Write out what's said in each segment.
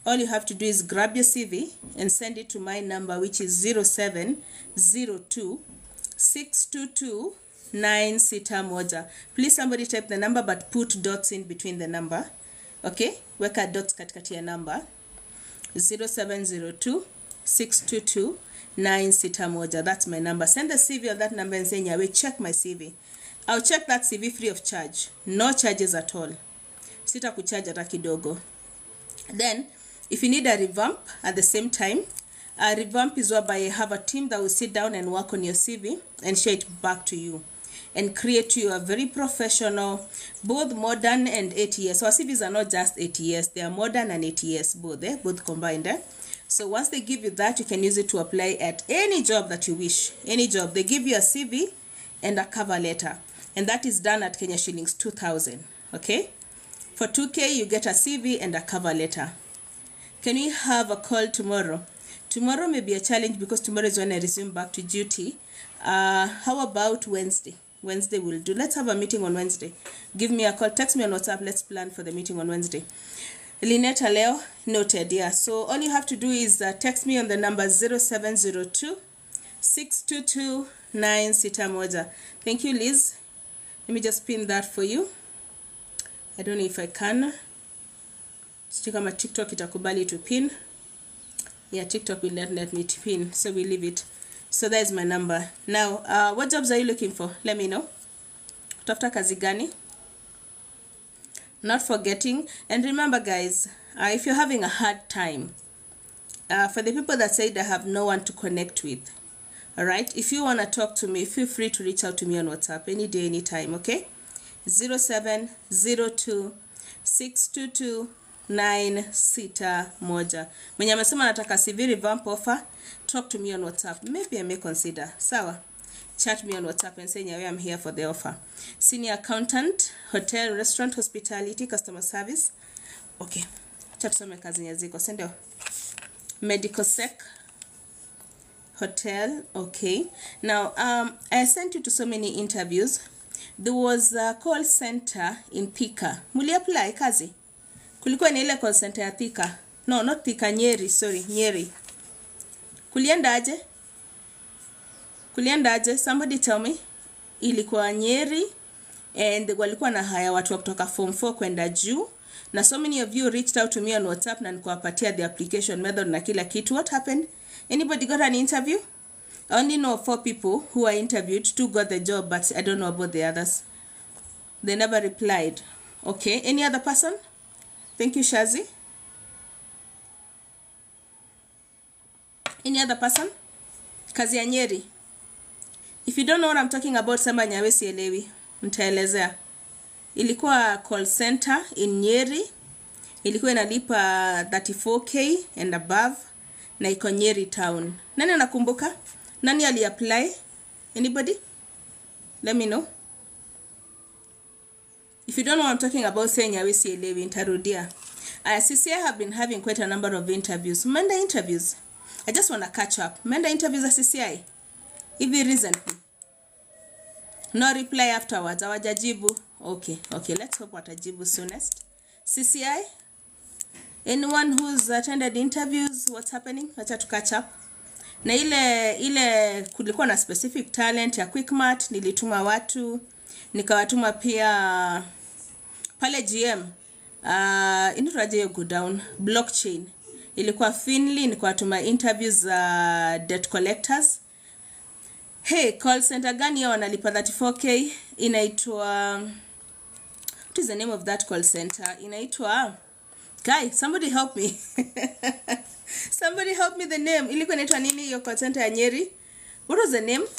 all you have to do is grab your CV and send it to my number, which is 0702 622 961. Please somebody type the number but put dots in between the number. Okay, weka dots katikati ya number 0702 622 961. That's my number. Send the CV on that number and say, Nyawe, check my CV. I'll check that CV free of charge. No charges at all. Sita kucharge hata kidogo. Then, if you need a revamp at the same time, a revamp is whereby you have a team that will sit down and work on your CV and share it back to you and create you a very professional, both modern and ATS. So our CVs are not just ATS, they are modern and ATS, both, eh? both combined. Eh? So once they give you that, you can use it to apply at any job that you wish. Any job. They give you a CV and a cover letter. And that is done at Kenya shillings 2000. Okay? For 2K, you get a CV and a cover letter. Can we have a call tomorrow? Tomorrow may be a challenge because tomorrow is when I resume back to duty. Uh, how about Wednesday? Wednesday will do. Let's have a meeting on Wednesday. Give me a call. Text me on WhatsApp. Let's plan for the meeting on Wednesday. Linetta Leo, noted. Yeah. So all you have to do is uh, text me on the number 0702 622 961. Thank you, Liz. Let me just pin that for you. I don't know if I can. Sijui kama TikTok itakubali to pin. Yeah, TikTok will not let me to pin, so we leave it. So that is my number. Now, uh, what jobs are you looking for? Let me know. Tafuta kazi gani? Not forgetting. And remember, guys, uh, if you're having a hard time, uh, for the people that said I have no one to connect with, all right, if you want to talk to me, feel free to reach out to me on WhatsApp any day, anytime, okay? 0702 622 961 mwenye amesema nataka CV revamp offer talk to me on whatsapp maybe i may consider sawa chat me on whatsapp and say nyawe i'm here for the offer senior accountant hotel restaurant hospitality customer service okay acha tusome kazi yenye ziko si ndio medical sec hotel okay now um i sent you to so many interviews there was a call center in Thika. Muli apply kazi? Kulikuwa ni ile call center ya Thika. No, not Thika, Nyeri, sorry, Nyeri. Kulienda aje? Kulienda aje? Somebody tell me. Ilikuwa Nyeri and walikuwa na haya watu wa kutoka form 4 kwenda juu na so many of you reached out to me on WhatsApp na nikuwapatia the application method na kila kitu. What happened? Anybody got an interview? I only know four people who were interviewed. Two got the job, but I don't know about the others. They never replied. Okay, any other person? Thank you, Shazi. Any other person? Kazi ya Nyeri. If you don't know what I'm talking about, sema nyawe sielewi. Mtaelezea. Ilikuwa call center in Nyeri. Ilikuwa inalipa 34k and above na iko Nyeri town. Nani anakumbuka? Nani aliapply? Anybody? Let me know. If you don't know what I'm talking about, say nyawe sielewi, nitarudia. Uh, CCI have been having quite a number of interviews. Menda interviews. I just want to catch up. Menda interviews at CCI. Hivi recently. No reply afterwards. Hawajajibu. Okay, okay. Let's hope watajibu soonest. CCI? Anyone who's attended interviews, what's happening? Acha to catch up. Na ile ile kulikuwa na specific talent ya Quickmart, nilituma watu, nikawatuma pia pale GM. Uh, inaitwaje hiyo go down blockchain ilikuwa Finley, nikawatuma interviews za uh, debt collectors. Hey, call center gani hiyo wanalipa 34k? Inaitwa what is the name of that call center? Inaitwa Guy, somebody help me. somebody help me the name. Ilikuwa inaitwa nini hiyo call center ya Nyeri? What was the name?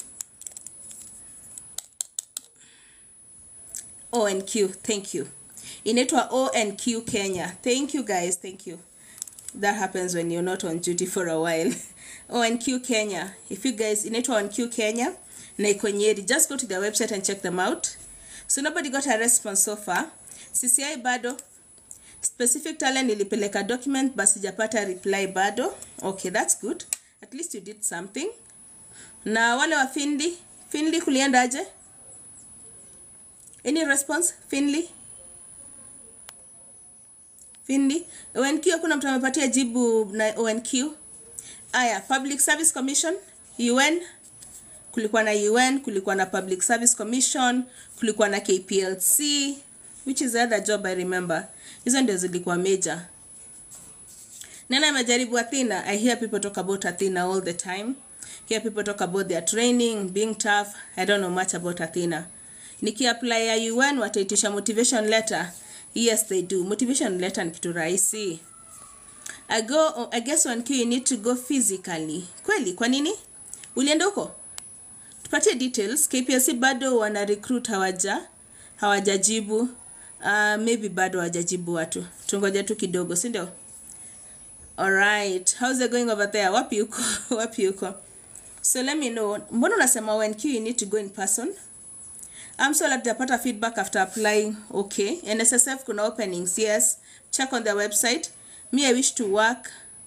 ONQ. Thank you. Inaitwa ONQ Kenya. Thank you guys. Thank you. That happens when you're not on duty for a while. ONQ Kenya. If you guys inaitwa ONQ Kenya na iko Nyeri, just go to their website and check them out. So nobody got a response so far. CCI bado specific talent nilipeleka document but sijapata reply bado okay that's good at least you did something na wale wa finley finley kuliendaje any response finley Findi. ONQ kuna mtu amepatia jibu na ONQ. Aya, Public Service Commission, UN. Kulikuwa na UN, kulikuwa na Public Service Commission, kulikuwa na KPLC, which is the other job I remember. Hizo ndio zilikuwa major. Nana amejaribu Athena. I hear people talk about Athena all the time. Hear people talk about their training, being tough. I don't know much about Athena. Nikiapply ya UN wataitisha motivation letter. Yes, they do. Motivation letter ni kitu rahisi. I go, I guess one key you need to go physically. Kweli, kwa nini? Ulienda huko? Tupatie details. KPLC bado wana recruit hawaja hawajajibu. Uh, maybe bado hawajajibu watu. Tungoja tu kidogo, si ndio? Alright. How's it going over there? Wapi uko? Wapi uko? So let me know. Mbona unasema when Q you need to go in person? I'm so like japata feedback after applying. Okay. NSSF kuna openings. Yes. Check on their website. Me I wish to work.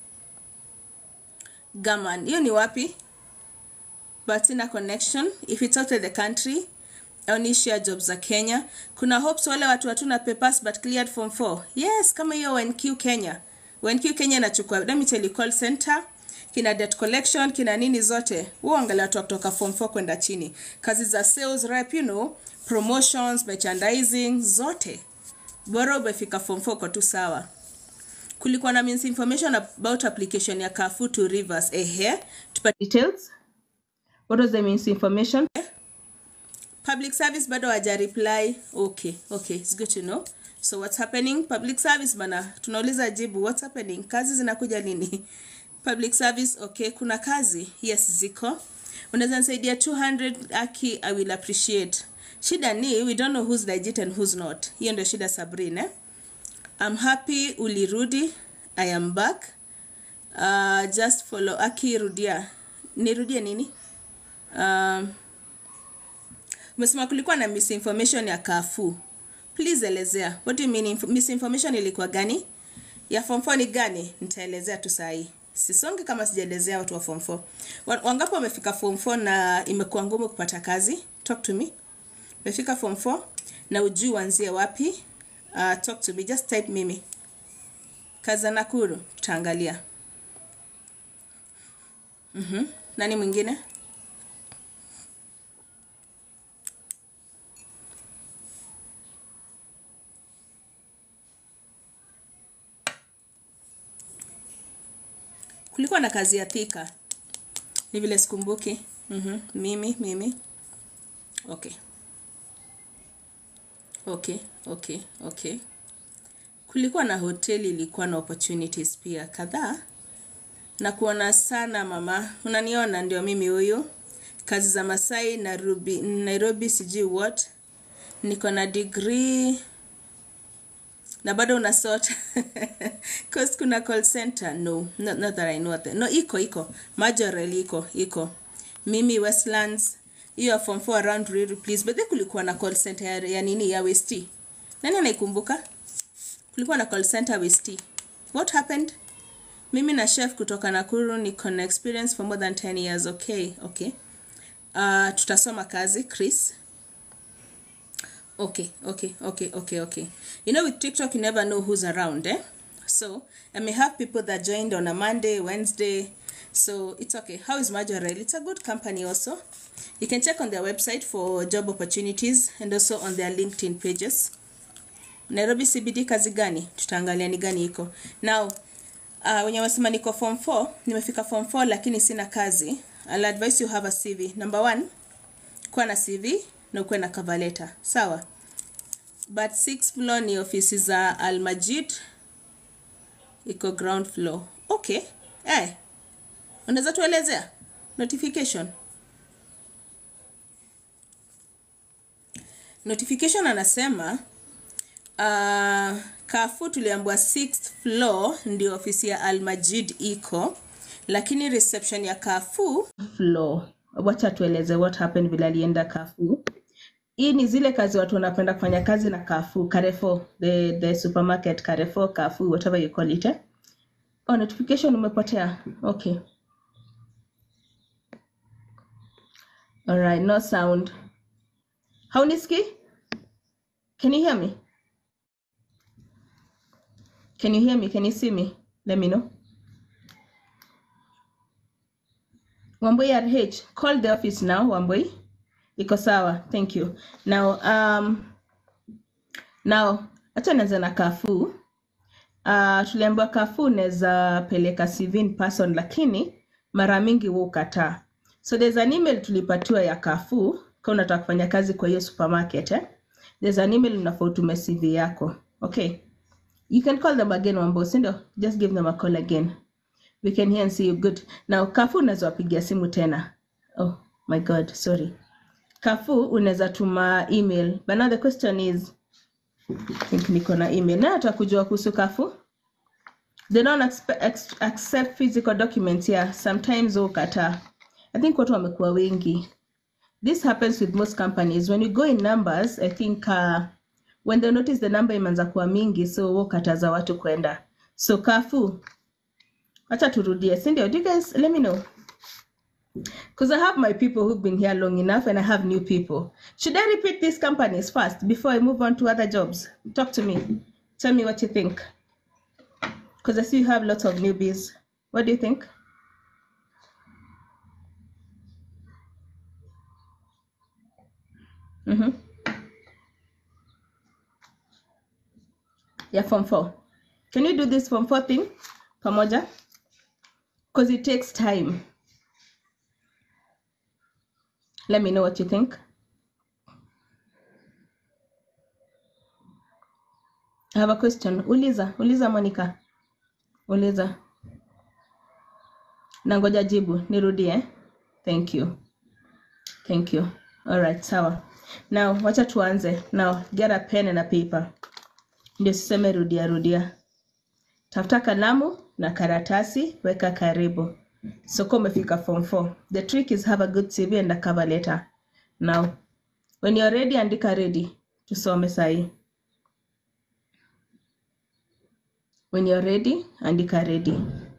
Gaman. Hiyo ni wapi? But in a connection. If it's outside the country. I only share jobs za Kenya. Kuna hopes wale watu hatuna papers but cleared form 4. Yes, kama hiyo NQ Kenya. WNQ Kenya inachukua let me tell you call center kina debt collection kina nini zote huo angalia watu wa kutoka form 4 kwenda chini kazi za sales rep you know promotions merchandising zote bora umefika form 4 kwa tu sawa kulikuwa na means information about application ya Carrefour to Rivers ehe tupa details what was the means information public service bado hawaja reply okay okay it's good to know so what's happening public service bana tunauliza jibu what's happening kazi zinakuja lini public service okay kuna kazi yes ziko unaweza nisaidia 200 aki i will appreciate shida ni we don't know who's legit and who's not hiyo ndio shida sabrina eh? i'm happy ulirudi i am back uh, just follow aki rudia nirudie nini um, umesema kulikuwa na misinformation ya kafu please elezea what do you mean inf- misinformation ilikuwa gani ya form 4 ni gani nitaelezea tu sahii sisonge kama sijaelezea watu wa form 4 Wa- wangapi wamefika form 4 na imekuwa ngumu kupata kazi talk to me umefika form 4 na ujui uanzie wapi uh, talk to me just type mimi kazi za nakuru tutaangalia mm-hmm. nani mwingine kulikuwa na kazi ya thika ni vile sikumbuki mm-hmm. mimi mimi okay okay okay okay kulikuwa na hoteli ilikuwa na opportunities pia kadhaa na kuona sana mama unaniona ndio mimi huyu kazi za masai nairobi, nairobi sijui what niko na degree na bado unasota cause kuna call center no not, not that I know that. no iko iko majorel iko iko mimi westlands hiyo ya form 4 around Ruiru please but then kulikuwa na call center ya, ya nini ya west nani anaikumbuka kulikuwa na call center west what happened mimi na chef kutoka nakuru niko na experience for more than 10 years okay okay uh, tutasoma kazi chris Okay, okay, okay, okay, okay. You know, with TikTok, you never know who's around, eh? So, I may have people that joined on a Monday, Wednesday. So, it's okay. How is Majorel? It's a good company also. You can check on their website for job opportunities and also on their LinkedIn pages. Nairobi CBD kazi gani? Tutaangalia ni gani iko. Now, uh, wenye wasema niko form 4, nimefika form 4 lakini sina kazi. I'll advise you have a CV. Number one, kuwa na CV na ukuwe na cover letter sawa but six floor ni ofisi za almajid iko ground floor okay eh unaweza tuelezea notification notification anasema uh, kafu tuliambua sixth floor ndio ofisi ya almajid iko lakini reception ya kafu floor wacha tueleze what happened vile alienda kafu hii ni zile kazi watu wanapenda kufanya kazi na Carrefour, Carrefour, the, the supermarket Carrefour, Carrefour, whatever you call it. Eh? Oh, notification umepotea. Okay. All right, no sound. Hauniski? Can you hear me? Can you hear me? Can you see me? Let me know. Wambui RH, call the office now, Wambui. Iko sawa. Thank you. Now, um, now acha nianze na Carrefour. Uh, tuliambiwa Carrefour unaweza peleka CV in person lakini mara mingi huwa ukataa. So there's an email tulipatiwa ya Carrefour kama unataka kufanya kazi kwa hiyo supermarket eh? There's an email unafaa utume CV yako. Okay. You can call them again Wambo, si ndio? Just give them a call again. We can hear and see you good. Now Carrefour unaweza wapigia simu tena. Oh my God, sorry. Carrefour unaweza tuma email. But now the question is I think niko na email. Na nataka kujua kuhusu Carrefour. They don't expe- ex- accept physical documents here. Sometimes ukata. I think watu wamekuwa wengi. This happens with most companies. When you go in numbers, I think uh, when they notice the number imeanza kuwa mingi, so wakataza watu kwenda. So Carrefour, acha turudie, si ndio? Do you guys let me know? Because I have my people who've been here long enough and I have new people. Should I repeat these companies first before I move on to other jobs? Talk to me. Tell me what you think. Because I see you have lots of newbies. What do you think? Mm-hmm. Yeah, form four. Can you do this form four thing? Pamoja? Because it takes time. Let me know what you think. I have a question. Uliza, uliza Monica. Uliza. Nangoja jibu. Nirudie. Thank you. Thank you. All right, sawa. Now, wacha tuanze. Now, get a pen and a paper. Ndio siseme rudia rudia. Tafuta kalamu na karatasi, weka karibu. So kama umefika form 4. The trick is have a good CV and a cover letter. Now, when you're ready, andika ready. Tusome sahi. When you're ready, andika ready.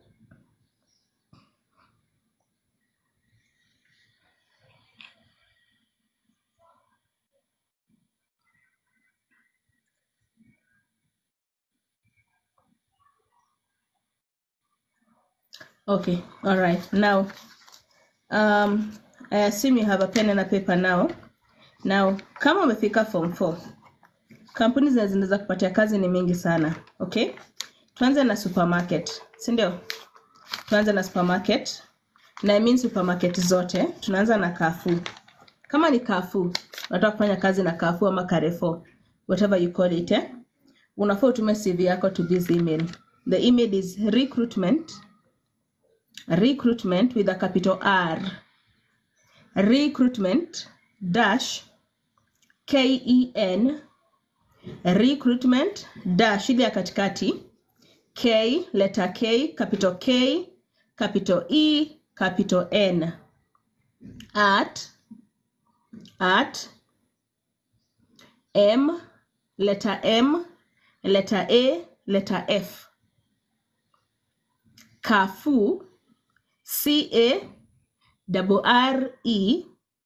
Okay, all right. Now, um, I assume you have a pen and a paper now. Now, kama umefika form 4, kampuni zenye zinaweza kupatia kazi ni mingi sana. Okay? Tuanze na supermarket, si ndio? Tuanze na supermarket. Na I mean supermarket zote. Tunaanza na Carrefour. Kama ni Carrefour, unataka kufanya kazi na Carrefour ama Carrefour, whatever you call it, eh? Unafaa utume CV yako to this email. The email is recruitment recruitment with a capital R. Recruitment dash K E N recruitment dash ile ya katikati K letter K capital K capital E capital N at at M letter M letter A letter F Carrefour C A double R E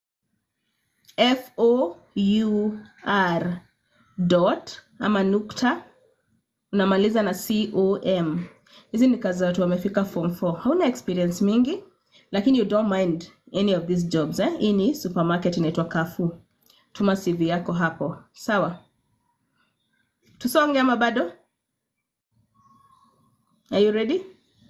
F O U R dot ama nukta unamaliza na C O M. Hizi ni kazi za watu wamefika form 4. Hauna experience mingi lakini you don't mind any of these jobs eh? Hii ni supermarket inaitwa Carrefour. Tuma CV yako hapo. Sawa? Tusonge ama bado? Are you ready?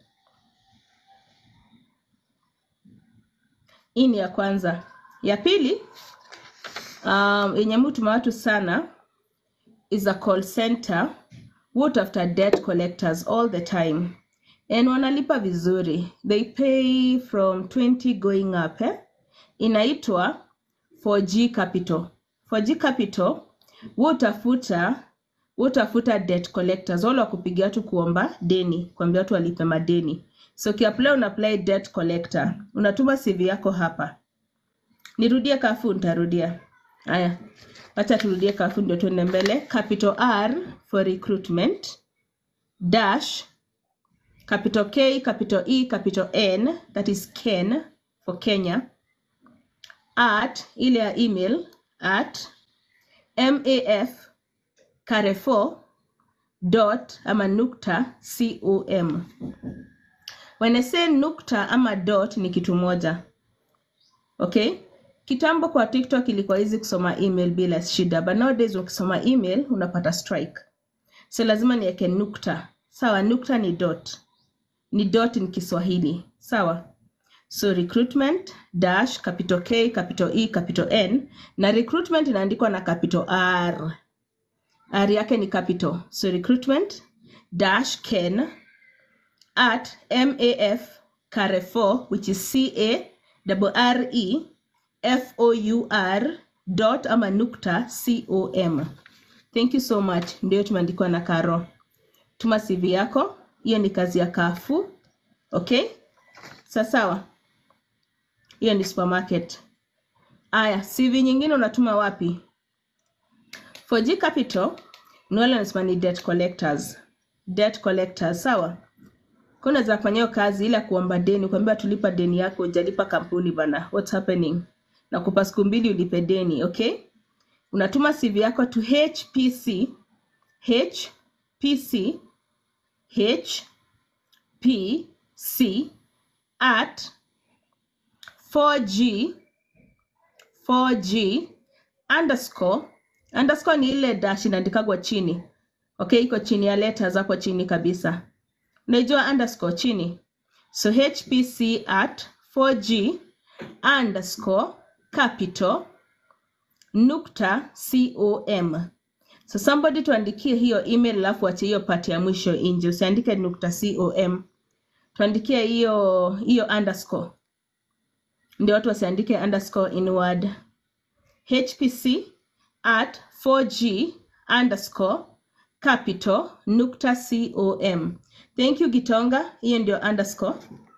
Hii ni ya kwanza. Ya pili, um, yenye mutuma watu sana is a call center what after debt collectors all the time and wanalipa vizuri they pay from 20 going up eh? inaitwa 4G Capital 4G Capital wutafuta wutafuta debt collectors wale wakupigia watu kuomba deni kuambia watu walipe madeni so ukiapply una apply debt collector unatuma CV yako hapa nirudie kafu nitarudia haya wacha turudie kafu ndio tuende mbele capital R for recruitment dash capital K capital E capital N that is Ken for Kenya at ile ya email at MAF Carrefour dot ama nukta com when I say nukta ama dot ni kitu moja okay kitambo kwa tiktok ilikuwa hizi kusoma email bila shida but nowadays ukisoma email unapata strike so lazima niweke nukta sawa nukta ni dot ni dot ni kiswahili sawa so recruitment dash capital k capital e capital n na recruitment inaandikwa na capital r r yake ni capital so recruitment dash ken at maf carrefour which is c a double r e f o u r dot ama nukta com thank you so much ndio tumeandikwa na karo tuma cv yako hiyo ni kazi ya kafu okay sasawa hiyo ni supermarket aya cv nyingine unatuma wapi for G Capital ni wale wanasema ni debt collectors debt collectors sawa kwa unaweza kufanya hiyo kazi ila kuomba deni kuambia tulipa deni yako hujalipa kampuni bana what's happening na kupa siku mbili ulipe deni okay unatuma cv yako to hpc hpc hpc at 4g 4g underscore underscore ni ile dash inaandikagwa chini okay iko chini ya letters hapo chini kabisa unajua underscore chini so hpc at 4g underscore capital nukta com so somebody tuandikie hiyo email alafu ache hiyo pati ya mwisho nje usiandike nukta com tuandikie hiyo hiyo underscore ndio watu wasiandike underscore in word hpc at 4g underscore capital nukta com thank you gitonga hiyo ndio underscore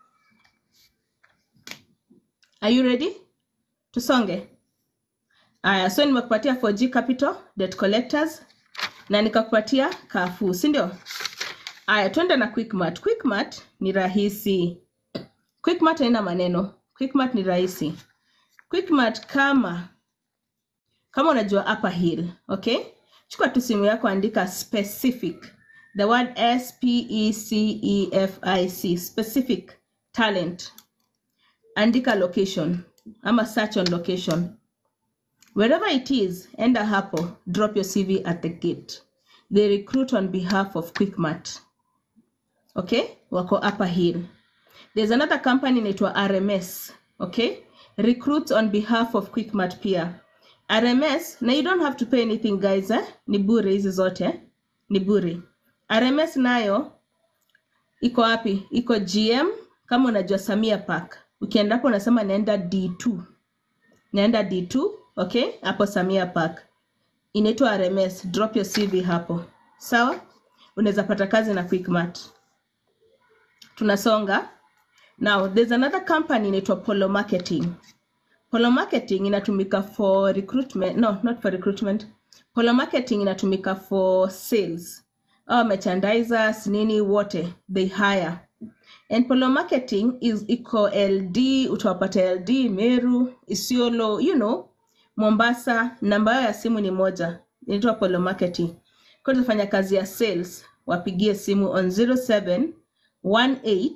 are you ready tusonge aya so nimekupatia 4g capital debt collectors na nikakupatia kafu si ndio aya twende na quickmart quickmart ni rahisi quickmart haina maneno quickmart ni rahisi quickmart kama kama unajua upper hill okay chukua tu simu yako andika specific the word s p e c e f i c specific talent andika location ama search on location wherever it is enda hapo drop your cv at the gate they recruit on behalf of quickmart okay wako upper hill there's another company inaitwa rms okay recruits on behalf of quickmart pia rms na you don't have to pay anything guys eh? ni bure hizi zote ni bure rms nayo iko wapi iko gm kama unajua samia park ukienda hapo unasema naenda d2 naenda d2 okay hapo samia park inaitwa rms drop your cv hapo sawa unaweza pata kazi na quickmart tunasonga now there's another company inaitwa polo marketing polo marketing inatumika for recruitment no not for recruitment polo marketing inatumika for sales au merchandisers nini wote they hire and polo marketing is iko ld utawapata ld meru isiolo you know mombasa namba yao ya simu ni moja inaitwa polo marketing kwa tutafanya kazi ya sales wapigie simu on 07 18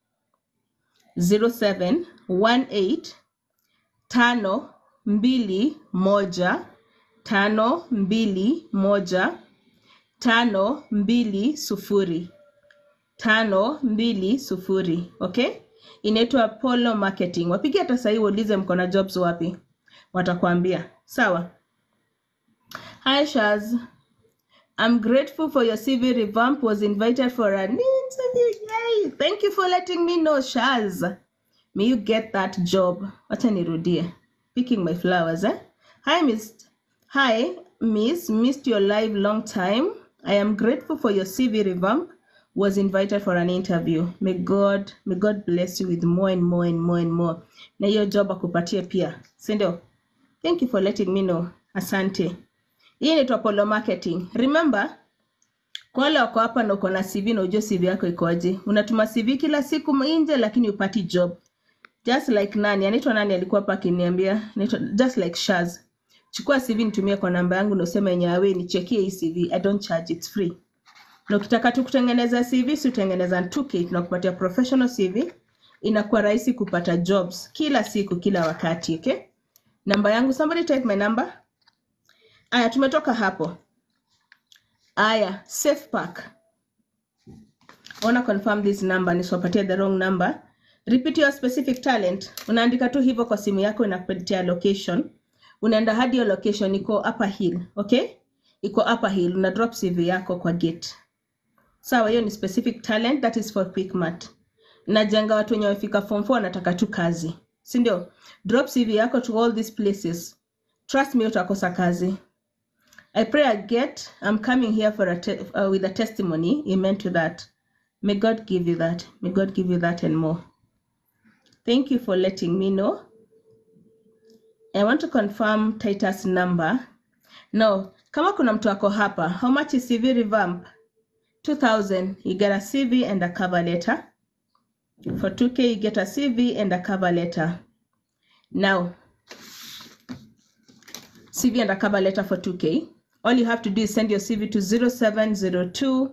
07 18 tano mbili moja tano mbili moja tano mbili sufuri tano mbili sufuri okay inaitwa polo marketing wapigie hata sahii uulize mko na jobs wapi watakwambia sawa hi shaz i'm grateful for your cv revamp was invited for an interview yay thank you for letting me know shaz may you get that job wacha nirudie picking my flowers eh? hi miss hi miss missed your live long time i am grateful for your cv revamp was invited for an interview may god may god bless you with more and more and more and more na hiyo job akupatie pia sindio thank you for letting me know asante hii inaitwa polo marketing remember kwa wale wako hapa na uko na cv na ujue cv yako ikoje unatuma cv kila siku nje lakini upati job just like nani anaitwa nani alikuwa hapa akiniambia anaitwa just like shaz chukua cv nitumie kwa namba yangu na useme yenye awe nichekie hii cv i don't charge it's free na ukitaka tu kutengeneza CV si utengeneza 2K tunakupatia professional CV inakuwa rahisi kupata jobs kila siku kila wakati okay namba yangu somebody type my number aya tumetoka hapo aya safe pack wanna confirm this number nisiwapatie the wrong number repeat your specific talent unaandika tu hivyo kwa simu yako inakupatia location unaenda hadi your location iko upper hill okay iko upper hill una drop cv yako kwa gate sawa hiyo ni specific talent that is for quickmart najenga watu wenye wamefika form 4 wanataka tu kazi si ndio drop cv yako to all these places trust me utakosa kazi i pray i get i'm coming here for a te- uh, with a testimony amen to that may god give you that may god give you that and more thank you for letting me know i want to confirm titus number no kama kuna mtu ako hapa how much is cv revamp 2000 you get a cv and a cover letter for 2k you get a cv and a cover letter now cv and a cover letter for 2k all you have to do is send your cv to 0702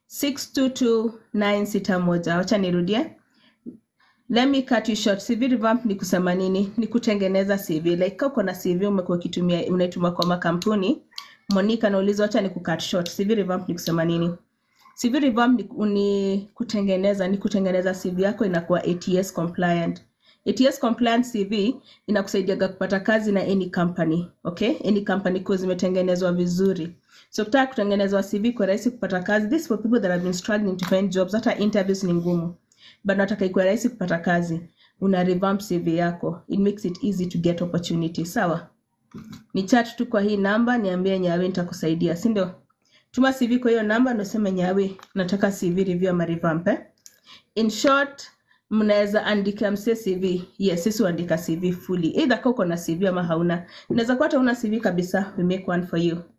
622 961 wacha nirudie let me cut you short cv revamp ni kusema nini ni kutengeneza cv like kama uko na cv umekuwa ukitumia unaituma kwa makampuni monica nauliza wacha ni kucut short cv revamp ni kusema nini cv revamp ni, ni kutengeneza ni kutengeneza cv yako inakuwa ats compliant ats compliant cv inakusaidiaga kupata kazi na any company okay any company kwa zimetengenezwa vizuri so ukitaka kutengenezwa cv kwa rahisi kupata kazi this for people that have been struggling to find jobs hata interviews ni ngumu but nataka ikuwe rahisi kupata kazi una revamp cv yako it makes it easy to get opportunity sawa ni chat tu kwa hii namba niambie nyawe nitakusaidia si ndio tuma cv kwa hiyo namba nasema nyawe nataka cv review ama revamp eh? in short mnaweza andika mse cv yes sisi huandika cv fully either ka uko na cv ama hauna unaweza kuwa hata una cv kabisa we make one for you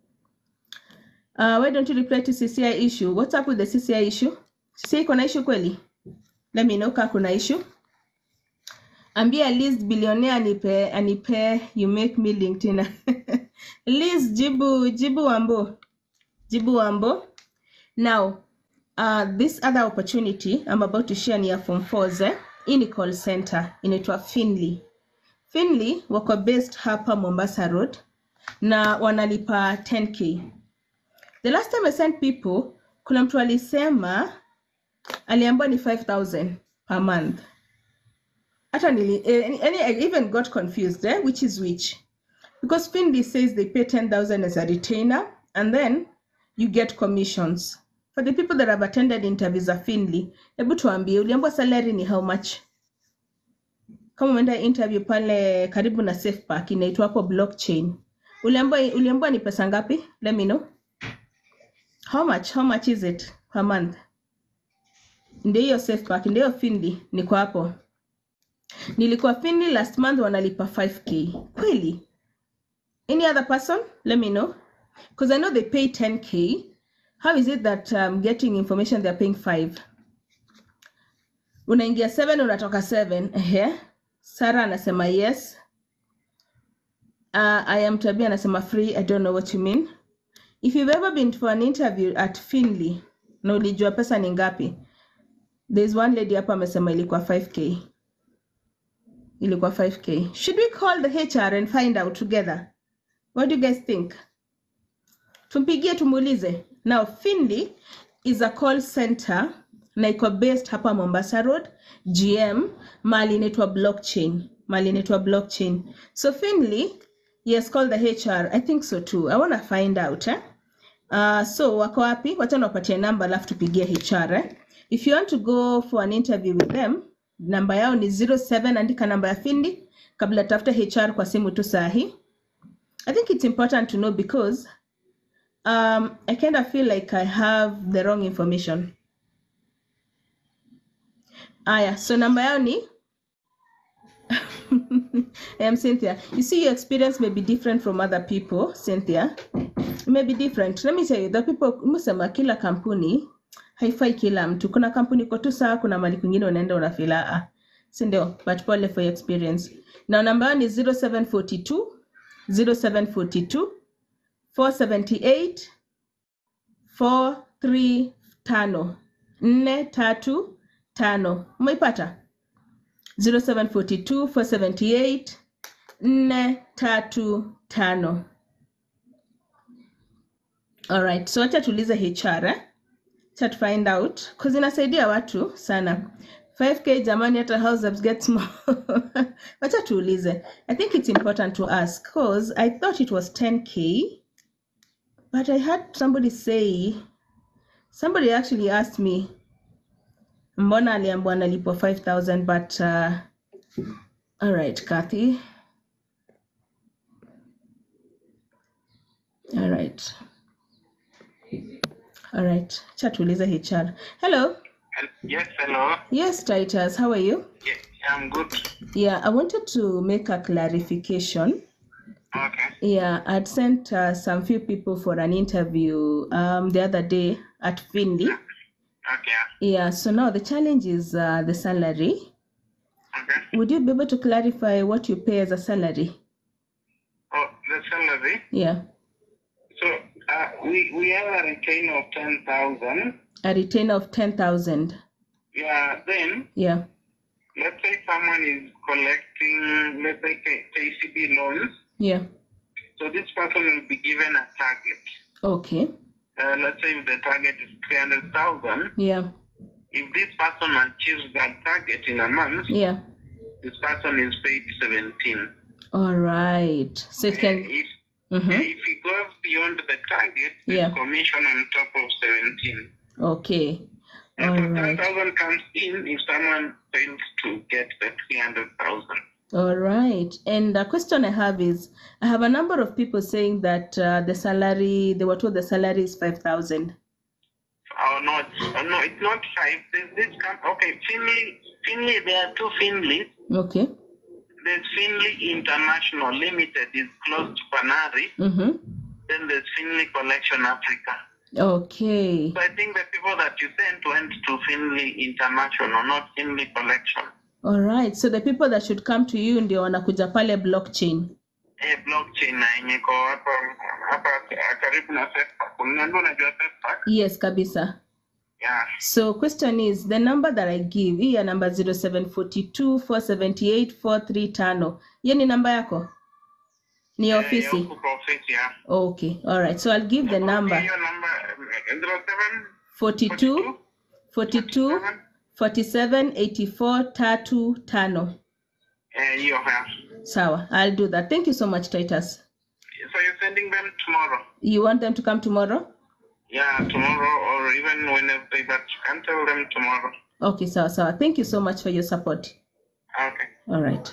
uh, why don't you reply to cci issue what's up with the cci issue cci iko na issue kweli let me know kaa kuna issue ambia Liz billionaire anipe anipe you make me LinkedIn. Liz jibu jibu wambo. Jibu wambo. Now, uh, this other opportunity I'm about to share ni ya form 4 eh? Hii ni call center inaitwa Finley. Finley wako based hapa Mombasa Road na wanalipa 10k. The last time I sent people, kuna mtu alisema aliambiwa ni 5000 per month hata nili eh, any, any, I even got confused eh, which is which because Finley says they pay 10,000 as a retainer and then you get commissions for the people that have attended interviews za Finley hebu tuambie uliambiwa salary ni how much kama umeenda interview pale karibu na safe park inaitwa hapo blockchain uliambiwa uliambiwa ni pesa ngapi let me know how much how much is it per month ndio hiyo safe park ndio hiyo Finley niko hapo nilikuwa Finley last month wanalipa 5k kweli any other person let me know because i know they pay 10k how is it that um, getting information they're paying 5 unaingia 7 unatoka 7 ehe sara anasema yes uh, i am tabia anasema free i don't know what you mean if you've ever been for an interview at finley na ulijua pesa ni ngapi there's one lady hapa amesema ilikuwa 5k ilikuwa 5k should we call the hr and find out together what do you guys think tumpigie tumuulize now finley is a call center na iko based hapa mombasa road gm mali inaitwa blockchain mali inaitwa blockchain so finley yes call the hr i think so too i wanna find out eh? Uh, so wako wapi wacha niwapatie namba alafu tupigie hr eh? if you want to go for an interview with them namba yao ni 07 andika namba ya findi kabla tafuta hr kwa simu tu sahi i think it's important to know because um, i kind of feel like i have the wrong information aya so namba yao ni I'm Cynthia. You see, your experience may be different from other people, Cynthia. It may be different. Let me tell you, the people, umesema kila kampuni haifai kila mtu. Kuna kampuni iko tu sawa, kuna mali kwingine unaenda unafila ah, si ndio? But pole for your experience. Na namba yao ni 0742 0742 478 435 tano nne tatu tano umeipata 0742 478 nne tatu tano alright so wacha tuulize hr eh? Cha to find out cause inasaidia watu sana 5k jamani hata house ups get small wacha tuulize i think it's important to ask cause i thought it was 10k but i had somebody say somebody actually asked me mbona aliambiwa analipwa 5000 but uh, all right kathy all right all right cha tuulize hr hello Yes, hello. yes titus how are you Yeah, I'm good. yeah i wanted to make a clarification Okay. yeah i'd sent uh, some few people for an interview um, the other day at finley Okay. yeah so now the challenge is uh, the salary Okay. would you be able to clarify what you pay as a salary Oh, the salary. yeah So uh, we we have a retain of ten thousand. a retainer of 10000 Yeah. Then yeah let's say someone is collecting, let's say K- KCB loans. yeah So this person will be given a target. okay Uh, let's say if the target is three hundred thousand. yeah If this person achieves that target in a month, yeah this person is paid seventeen. all right so it can If Mhm. if he goes beyond the target, there's Yeah. commission on top of seventeen. okay And all so ten right thousand comes in if someone fails to get the three hundred thousand. All right. And the question I have is I have a number of people saying that uh, the salary, they were told the salary is 5,000. Oh no, it's, oh, no, it's not five. There's this com- okay, Finley, Finley. There are two Finleys. Okay. There's Finley International Limited is close to Panari. Mm-hmm. Then there's Finley Collection Africa. Okay. So I think the people that you sent went to Finley International, not Finley Collection. All right. So the people that should come to you ndio wanakuja pale blockchain. Eh, blockchain na yenye iko hapa hapa karibu na Facebook. Unaniambia unajua Facebook? Yes, kabisa. Yeah. So question is the number that I give, hii ya number 0742 478 435. Hiyo ni namba yako? Ni ya Eh, ofisi? ya huku kwa ofisi, yeah. Okay. All right. So I'll give the number Hiyo namba eh, 07 42 42 47 84 tatu tano. Eh, hiyo yeah. Sawa, I'll do that. Thank you so much, Titus. So you're sending them tomorrow? You want them to come tomorrow? Yeah, tomorrow or even Wednesday, but you can tell them tomorrow. Okay, sawa sawa. Thank you so much for your support. Okay. All right.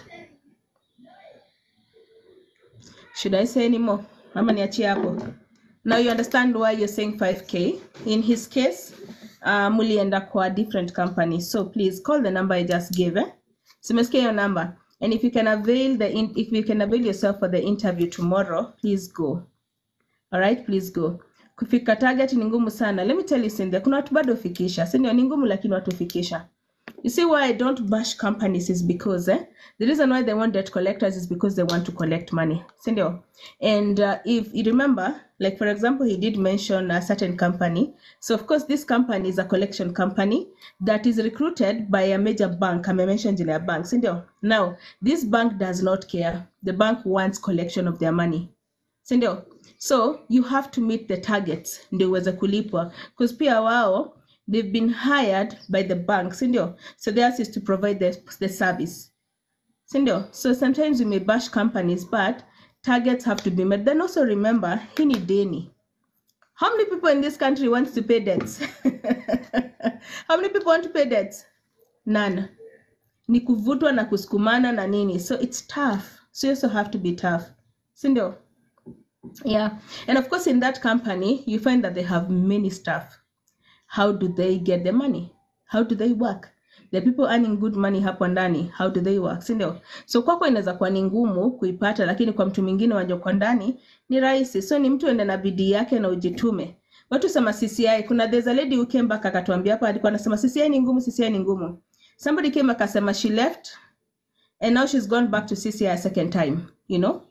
Should I say any more? Ama niachie hapo. Now you understand why you're saying 5k. In his case, uh, mulienda kwa different company. So please call the number I just gave. Eh? Simesikia your number. And if you can avail the in, if you can avail yourself for the interview tomorrow, please go. All right, please go. Kufika target ni ngumu sana. Let me tell you Cynthia, kuna watu bado hufikisha. Si ndio ni ngumu lakini watu hufikisha. You see why I don't bash companies is because eh, the reason why they want debt collectors is because they want to collect money. Sindio? And uh, if you remember, like for example, he did mention a certain company. So of course, this company is a collection company that is recruited by a major bank. I mentioned in a bank. Sindio? Now, this bank does not care. The bank wants collection of their money. Sindio? So you have to meet the targets ndio uweze kulipwa because pia wao they've been hired by the bank sindio so theirs is to provide the, the service sindio so sometimes we may bash companies but targets have to be met then also remember hii ni deni how many people in this country wants to pay debts how many people want to pay debts none ni kuvutwa na kusukumana na nini so it's tough so you also have to be tough sindio yeah and of course in that company you find that they have many staff how do they get the money how do they work the people earning good money hapo ndani how do they work sindio so kwako inaweza kuwa ni ngumu kuipata lakini kwa mtu mwingine wanja kwa ndani ni rahisi so ni mtu ende na bidii yake na ujitume watu sema cci kuna there's a lady who came back akatuambia hapa alikuwa anasema cci ni ngumu cci ni ngumu somebody came akasema she left and now she's gone back to cci a second time you know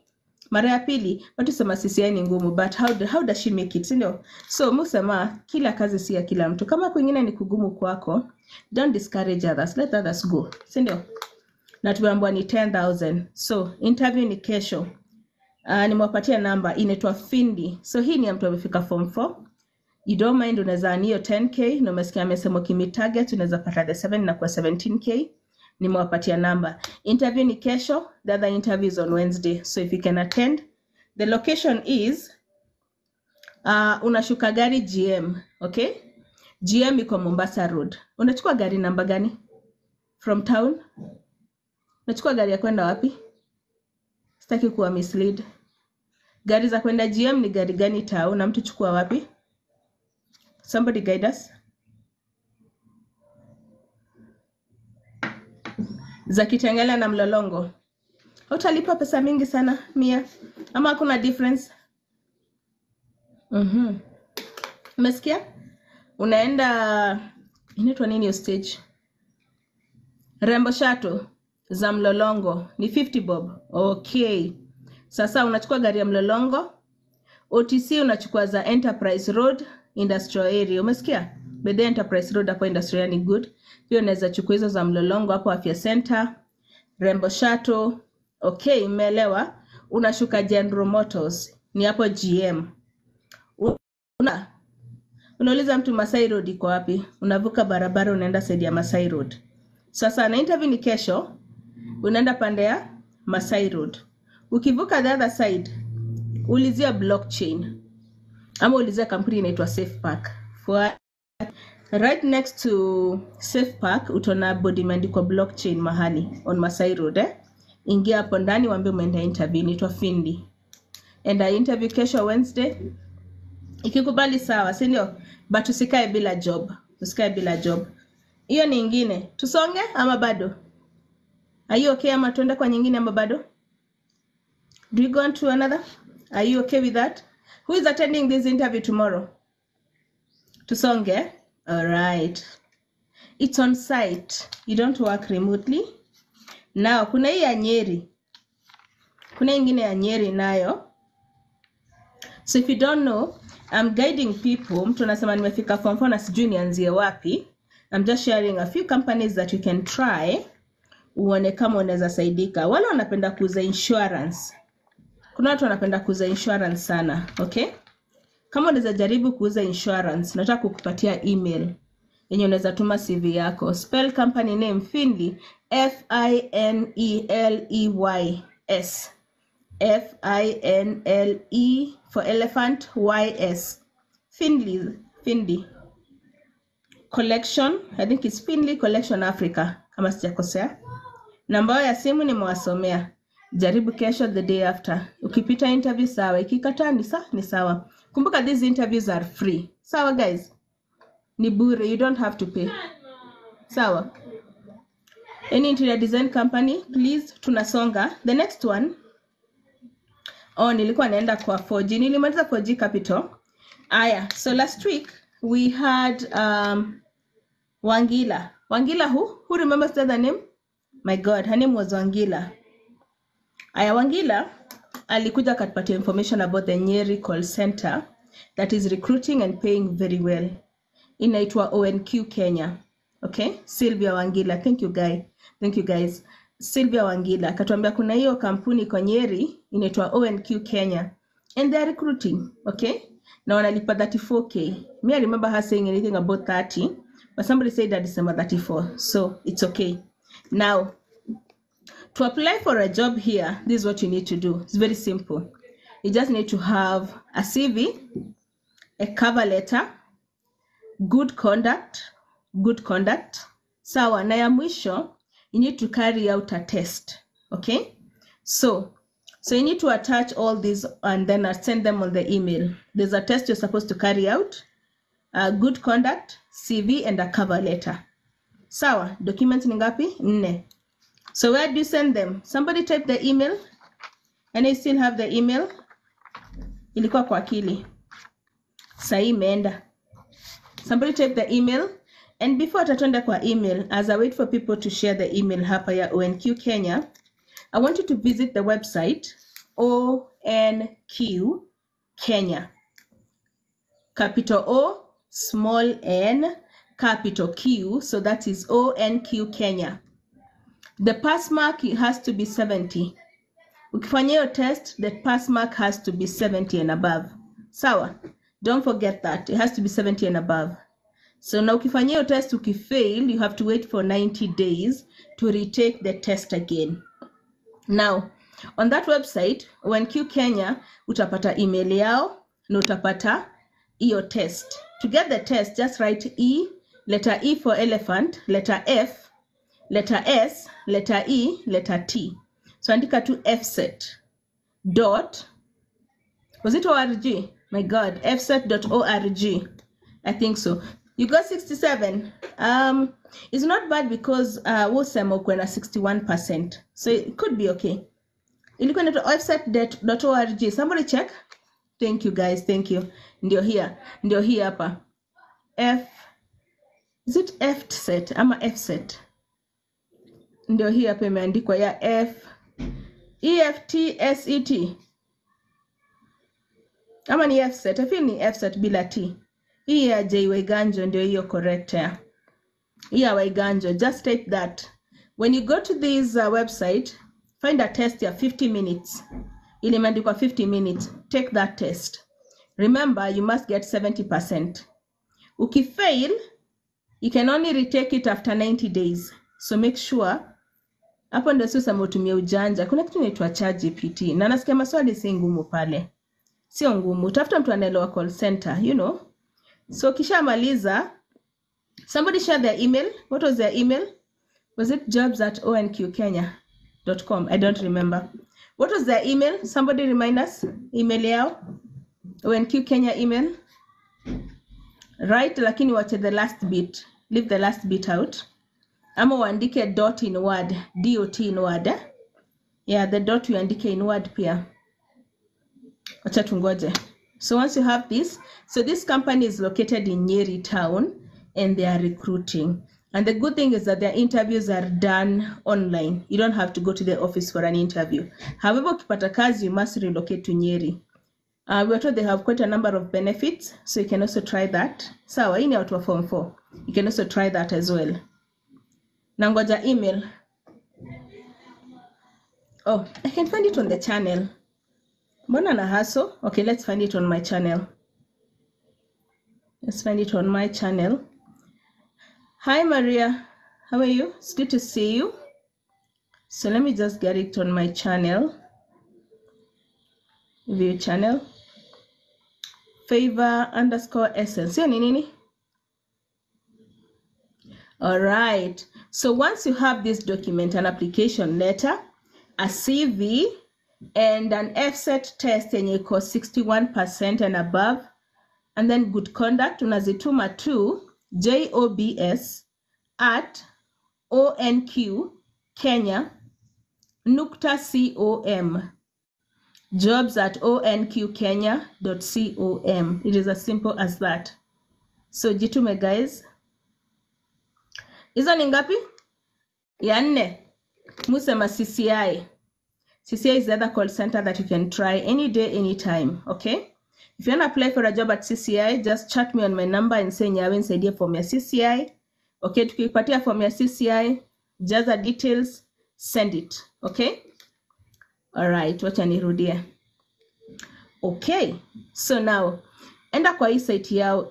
mara ya pili watu sema CCI ni ngumu but how, do, how does she make it sindio so musema kila kazi si ya kila mtu kama kwingine ni kugumu kwako don't discourage others let others go sindio na tumeambiwa ni 10000 so interview ni kesho uh, nimewapatia namba inaitwa Findi. So hii ni ya mtu amefika form 4. You don't mind unaweza earn hiyo 10k na umesikia amesema ukimi target unaweza pata the 7 na kwa 17k. Nimewapatia namba. Interview ni kesho, the other interview is on Wednesday. So if you can attend, the location is uh, unashuka gari GM, okay? GM iko Mombasa Road. Unachukua gari namba gani? From town? Unachukua gari ya kwenda wapi? Sitaki kuwa mislead. Gari za kwenda GM ni gari gani tao na mtu chukua wapi? Somebody guide us. Za Kitengela na Mlolongo. Utalipa pesa mingi sana mia ama hakuna difference? Mhm. Umesikia? Unaenda inaitwa nini hiyo stage? Rembo Shato za Mlolongo ni 50 bob. Okay. Sasa unachukua gari ya Mlolongo. OTC unachukua za Enterprise Road Industrial Area. Umesikia? Bede Enterprise Road hapo industrial ni good. Pia unaweza chukua hizo za Mlolongo hapo Afya Center, Rembo Shuttle. Okay, umeelewa? Unashuka General Motors ni hapo GM. Una unauliza mtu Masai Road iko wapi? Unavuka barabara unaenda side ya Masai Road. Sasa na interview ni kesho, unaenda pande ya Masai Road. Ukivuka the other side, ulizia blockchain ama ulizia kampuni inaitwa Safe Park. For right next to Safe Park utaona board imeandikwa blockchain mahali on Masai Road eh? Ingia hapo ndani waambie umeenda interview, inaitwa Findi. Enda interview kesho Wednesday. Ikikubali sawa, si ndio? But usikae bila job, usikae bila job. Hiyo ni ingine. Tusonge ama bado? Are you okay ama tuende kwa nyingine ama bado? Do you go on to another? Are you okay with that? Who is attending this interview tomorrow? Tusonge? All right. It's on site. You don't work remotely. Now, kuna hii ya Nyeri. Kuna ingine ya Nyeri nayo. So if you don't know, I'm guiding people. Mtu anasema nimefika form 4 na sijui nianzie wapi. I'm just sharing a few companies that you can try uone kama unaweza saidika. Wale wanapenda kuuza insurance. Kuna watu wanapenda kuuza insurance sana, okay? Kama unaweza jaribu kuuza insurance, nataka kukupatia email yenye unaweza tuma CV yako. Spell company name Finley, F I N E L E Y S. F I N L E for elephant Y S. Finley, Finley Collection, I think it's Finley Collection Africa kama sijakosea. Namba yao ya simu nimewasomea. Jaribu kesho, the day after. Ukipita interview sawa, ikikataa ni sawa, ni sawa. Kumbuka these interviews are free. Sawa guys? Ni bure, you don't have to pay. Sawa? Any interior design company, please tunasonga. The next one Oh, nilikuwa naenda kwa 4G. Nilimaliza 4G Capital. Aya, so last week we had um, Wangila. Wangila who? Who remembers the other name? My God, her name was Wangila. Aya, Wangila alikuja akatupatia information about the Nyeri call center that is recruiting and paying very well. Inaitwa ONQ Kenya. Okay? Sylvia Wangila. Thank you guy. Thank you guys. Sylvia Wangila akatuambia kuna hiyo kampuni kwa Nyeri inaitwa ONQ Kenya and they are recruiting, okay? Na wanalipa 34k. Me I remember her saying anything about 30, but somebody said that December 34. So it's okay. Now, to apply for a job here, this is what you need to do. It's very simple. You just need to have a CV, a cover letter, good conduct, good conduct. Sawa, na ya mwisho, you need to carry out a test. Okay? So, so you need to attach all these and then send them on the email. There's a test you're supposed to carry out, a good conduct, CV, and a cover letter. Sawa, documents ni ngapi? Nne. So where do you send them? Somebody type the email. And I still have the email. Ilikuwa kwa akili. Sahi imeenda. Somebody type the email. And before tatenda kwa email, as I wait for people to share the email hapa ya ONQ Kenya, I want you to visit the website ONQ Kenya. Capital O, small n, capital Q, so that is ONQ Kenya. The pass mark has to be 70. Ukifanya hiyo test, the pass mark has to be 70 and above. Sawa? Don't forget that. It has to be 70 and above. So na ukifanya hiyo test ukifail, you have to wait for 90 days to retake the test again. Now, on that website, ONQ Kenya, utapata email yao na utapata hiyo test. To get the test, just write E, letter E for elephant, letter F, letter S, letter E, letter T. So andika tu fset dot was it org? My God, fset.org. I think so. You got 67. Um, it's not bad because uh, wosema uko na 61%. So it could be okay. Ilikuwa inaitwa offset.org. Somebody check. Thank you guys. Thank you. Ndio here. Ndio hii hapa. F Is it F set ama F set? Ndio hii hapa imeandikwa ya F E F T S E T. Ama ni F set. I feel ni F set bila T. Hii ya J Waiganjo ndio hiyo correct ya. Hii ya Waiganjo. Just take that. When you go to this uh, website, find a test ya 50 minutes. Ile imeandikwa 50 minutes. Take that test. Remember, you must get 70%. Ukifail, you can only retake it after 90 days. So make sure hapo ndio sio sema utumie ujanja. Kuna kitu inaitwa ChatGPT na nasikia maswali si ngumu pale, sio ngumu. Tafuta mtu anaelewa call center, you know. So kishamaliza, somebody share their email. What was their email? Was it jobs at onqkenya.com? I don't remember. What was their email? Somebody remind us. Email yao. ONQ Kenya email. Right, lakini wache the last bit. Leave the last bit out. Ama uandike dot in word, dot in word. Eh? Yeah, the dot uandike in word pia. Wacha tungoje. So once you have this, so this company is located in Nyeri town and they are recruiting. And the good thing is that their interviews are done online. You don't have to go to the office for an interview. However, ukipata kazi, you must relocate to Nyeri. Uh, we are told they have quite a number of benefits, so you can also try that. Sawa, hii ni watu wa form 4. You can also try that as well. Nangoja email. Oh, I can find it on the channel. Mbona na hustle? Okay, let's find it on my channel. Let's find it on my channel. Hi, Maria. How are you? It's good to see you. So let me just get it on my channel. View channel. Favor underscore essence. Hiyo ni nini? All right. So once you have this document, an application letter, a CV, and an FSET test yenye iko 61% and above, and then good conduct, unazituma to jobs at onq kenya nukta com jobs at onqkenya.com. It is as simple as that. So jitume guys. Hizo ni ngapi? Ya nne. Musema CCI. CCI is the other call center that you can try any day, anytime. Okay? If you want to apply for a job at CCI, just chat me on my number and say nyawe nisaidie form ya CCI. Okay, tukipatia form ya CCI, jaza details, send it. Okay? All right, wacha nirudie. Okay, so now enda kwa hii site yao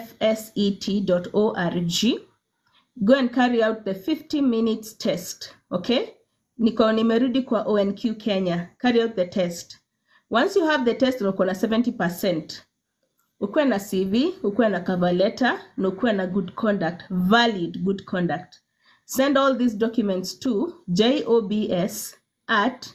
efset.org. Go and carry out the 50 minutes test. Okay? Niko nimerudi kwa ONQ Kenya. Carry out the test. Once you have the test uko na 70%. Ukuwe na CV, ukuwe na cover letter, na ukuwe na good conduct, valid good conduct. Send all these documents to jobs at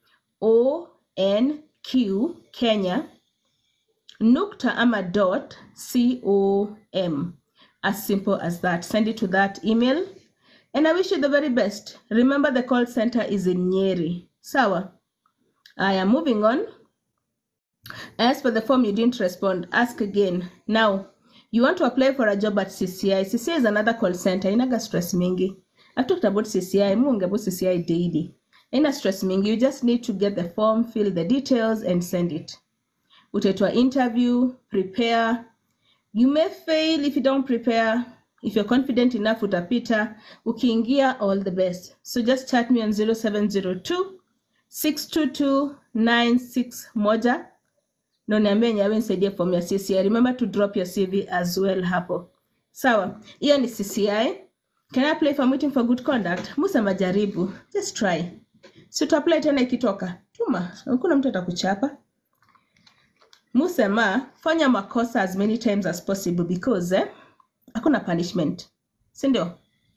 onq kenya nukta ama dot com as simple as that send it to that email and i wish you the very best remember the call center is in nyeri sawa i am moving on as for the form you didn't respond ask again now you want to apply for a job at cci cci is another call center inaga stress mingi i've talked about cci mungu about cci daily Ina stress mingi. You just need to get the form, fill the details and send it. Utaitwa interview, prepare. You may fail if you don't prepare. If you're confident enough utapita. Ukiingia, all the best. So just chat me on 0702 622 961 na uniambie nyawe nisaidie form ya CCI. Remember to drop your CV as well hapo. Sawa, hiyo ni CCI. Can I apply for meeting for good conduct? Musema jaribu, just try. Si tu apply tena ikitoka, tuma, hakuna mtu atakuchapa. Musema fanya makosa as many times as possible because eh, hakuna punishment, si ndio?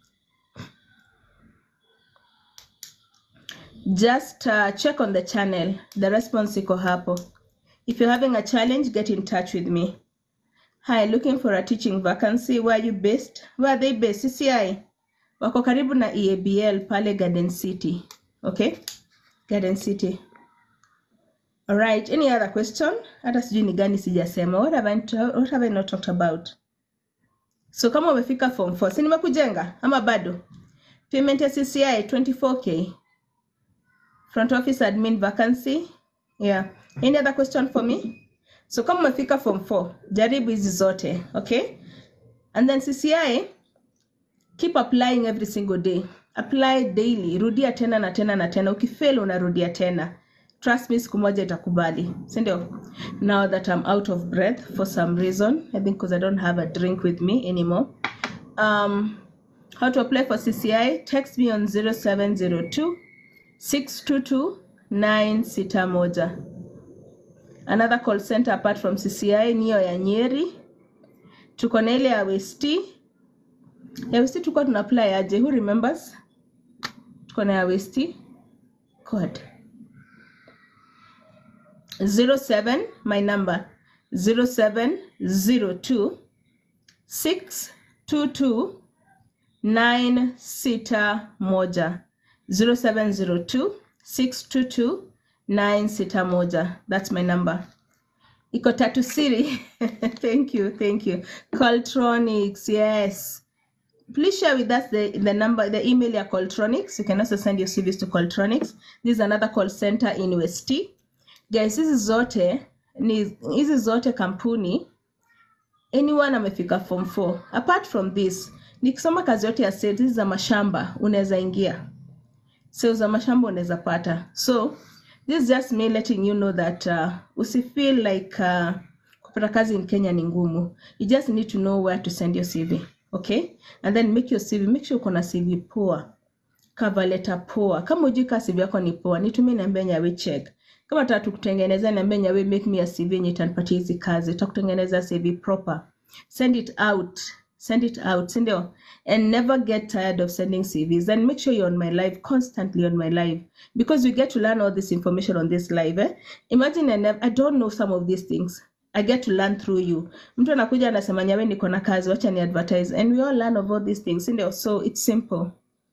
Just uh, check on the channel, the response iko hapo. If you're having a challenge, get in touch with me. Hi, looking for a teaching vacancy. Where are you based? Where are they based? CCI. Wako karibu na EABL pale Garden City. Okay? Garden City. All right. Any other question? Hata sijui ni gani sijasema. What have I, what have I not talked about? So kama umefika form 4, si nimekujenga ama bado? Payment ya CCI 24k. Front office admin vacancy. Yeah. Any other question for me? So kama umefika form 4, jaribu hizi zote, okay? And then CCI, keep applying every single day. Apply daily. Rudia tena na tena na tena. Ukifail unarudia tena. Trust me, siku moja itakubali. Si ndio? Now that I'm out of breath for some reason, I think because I don't have a drink with me anymore. Um, how to apply for CCI? Text me on 0702 622 961. Another call center apart from CCI niyo ya Nyeri. Tuko na ile ya West. Ya West tuko tuna apply aje? Who remembers? Tuko na ya West. God. 07 my number 0702 622 961 0702 622 961 that's my number iko tatu siri thank you thank you Coltronics yes please share with us the, the number the email ya Coltronics you can also send your CVs to Coltronics this is another call center in West guys hizi zote ni hizi zote kampuni anyone amefika form 4 apart from this nikisoma kazi yote ya sales hizi za mashamba unaweza ingia sales za mashamba unaweza pata so this is just me letting you know that uh, usifeel like uh, kupata kazi in kenya ni ngumu you just need to know where to send your cv okay and then make your cv make sure uko na cv poa cover letter poa kama ujui kaa cv yako ni poa nitumie niambie nyawe check kama nataka tukutengenezea niambie nyawe make me a cv yenye itanipatia hizi kazi tutakutengeneza cv proper send it out send it out sindio and never get tired of sending cvs and make sure you're on my live constantly on my live because you get to learn all this information on this live eh? imagine I, never, i don't know some of these things i get to learn through you mtu anakuja anasema nyawe niko na kazi wacha ni advertise and we all learn of all these things sindio so it's simple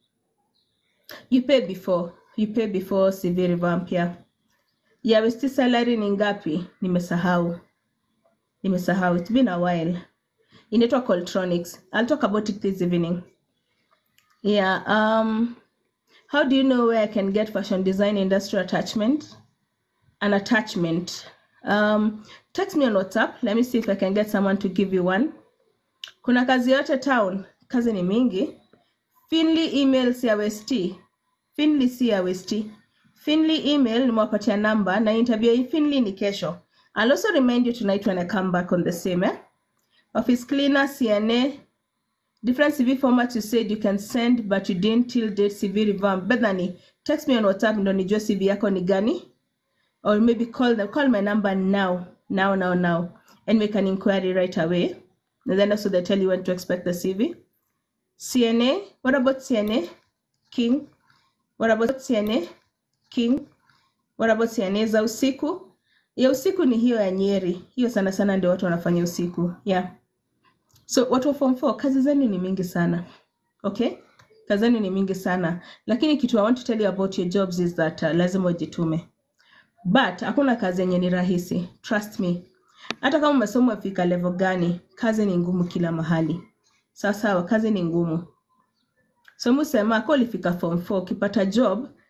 you pay before you pay before cv revamp yeah ya westi salary ni ngapi nimesahau nimesahau it's been a while inaitwa Coltronics. I'll talk about it this evening. Yeah, um, how do you know where I can get fashion design industrial attachment? An attachment. Um, text me on WhatsApp. Let me see if I can get someone to give you one. Kuna kazi yote town, kazi ni mingi. Finley email si ya West. Finley si ya West. Finley email nimewapatia namba na interview ya Finley ni kesho. I'll also remind you tonight when I come back on the same, eh? Office cleaner, CNA, different CV formats you said you can send but you didn't till date CV revamp. Bethany, text me on WhatsApp ndo nijue CV yako ni gani or maybe call them, call my number now, now, now, now and make an inquiry right away. And then also they tell you when to expect the CV. CNA, what about CNA? King. What about CNA? King. What about CNA za usiku? Ya usiku ni hiyo ya Nyeri. Hiyo sana sana ndio watu wanafanya usiku. Yeah. So watu wa form 4 kazi zenu ni mingi sana. Okay? Kazi zenu ni mingi sana. Lakini kitu I want to tell you about your jobs is that uh, lazima ujitume. But hakuna kazi yenye ni rahisi. Trust me. Hata kama umesoma fika level gani, kazi ni ngumu kila mahali. Sawa sawa, kazi ni ngumu. So musema kwa ulifika form 4 ukipata job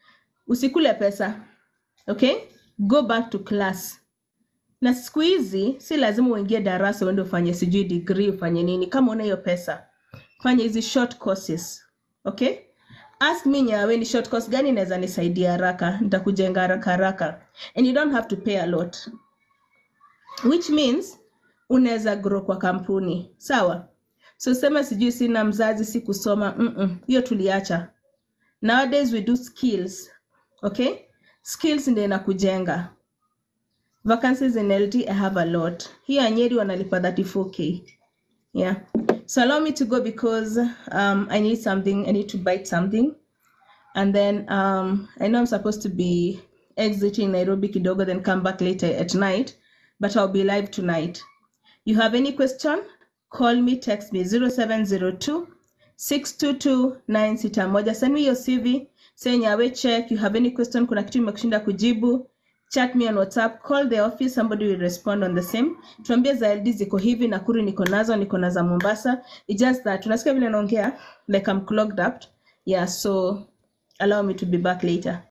usikule pesa okay go back to class na siku hizi si lazima uingie darasa uende ufanye sijui degree ufanye nini kama una hiyo pesa fanya hizi short courses okay ask me nyawe ni short course gani inaweza nisaidia haraka nitakujenga haraka haraka and you don't have to pay a lot which means unaweza grow kwa kampuni sawa so sema sijui sina mzazi si kusoma Mm-mm. hiyo tuliacha nowadays we do skills okay skills ndio inakujenga vacancies in ld i have a lot hiyo anyeri wanalipa 34k yeah so allow me to go because um, i need something i need to bite something and then um, i know i'm supposed to be exiting nairobi kidogo then come back later at night but i'll be live tonight you have any question call me text me 0702 622 961 send me your cv say nyawe check you have any question kuna kitu imekushinda kujibu chat me on whatsapp call the office somebody will respond on the same tuambie za ld ziko hivi nakuru niko nazo niko na za mombasa It's just that unasikia vile naongea like i'm clogged up yeah so allow me to be back later